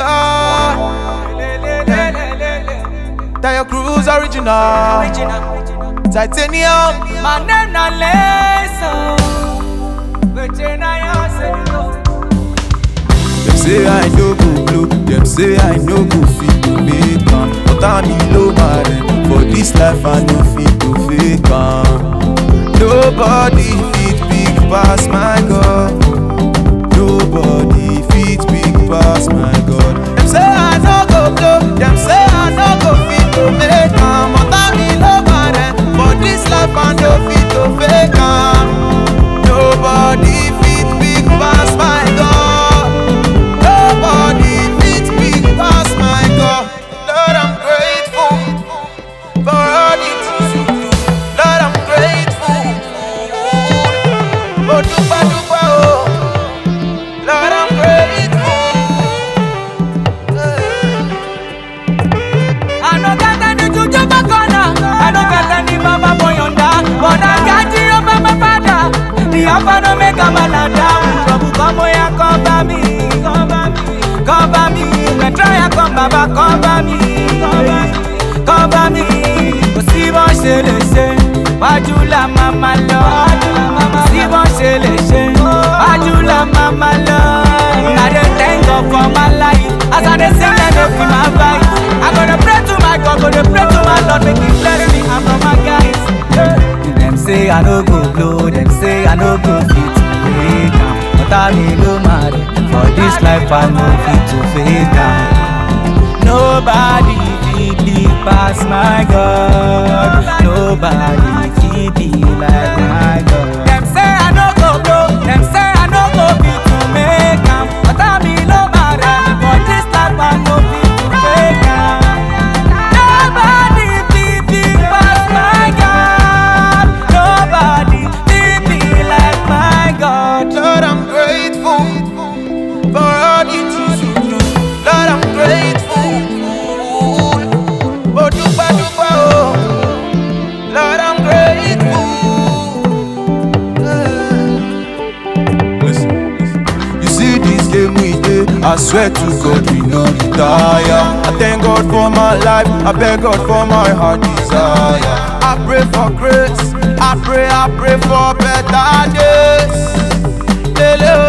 God. Tayo Cruz original. Titanium. My name na Leso. Virgin I Them say I no go blow. Them say I no go fit to make am. But I'm in low man. For this life I no fit to fake am. Nobody fit big pass my God. Nobody fit big pass my God. Them say I no go blow. Them say I no go fit to make am. But I'm in low man. For this life I no fit to fake am. Nobody fit big pass my God. Nobody fit big pass my God. Lord, I'm grateful for all the things you do. Lord, I'm grateful. Oh, dupa dupa oh. Lord, I'm grateful. I no got any juju bakona. I no got any baba boyonda. But I got you over my father. The alpha no make a balada. Trouble come here, cover me, cover me, cover me. When try come baba, cover me, cover me, cover me. Kò sí bọ́n ṣe lè ṣe, wájú la máa ma lọ. Kò sí bọ́n ṣe lè ṣe, wájú la máa ma lọ. I dey thank God for my life. As I dey sing, I dey feel my vibe. I go dey pray to my God, go dey pray to my Lord, make He bless me and for my guys. Dem say I no go blow, dem say I no go fit to make am. But I me no mad, for this life I no fit to fake am. Nobody fit be pass my God. Nobody fit be like my God. Dem say I no go blow, dem say I no go fit to make am. But I me no mad, for this life I no fit to fake am. Nobody fit be pass my God. Nobody fit be like my God. Lord, I'm grateful for all the things you do. Lord, I'm grateful. Oh, dupa dupa oh. Lord, I'm grateful. Listen, listen. You see this game we did. I swear to God we no retire. I thank God for my life. I beg God for my heart desire. I pray for grace. I pray, I pray for better days. Lele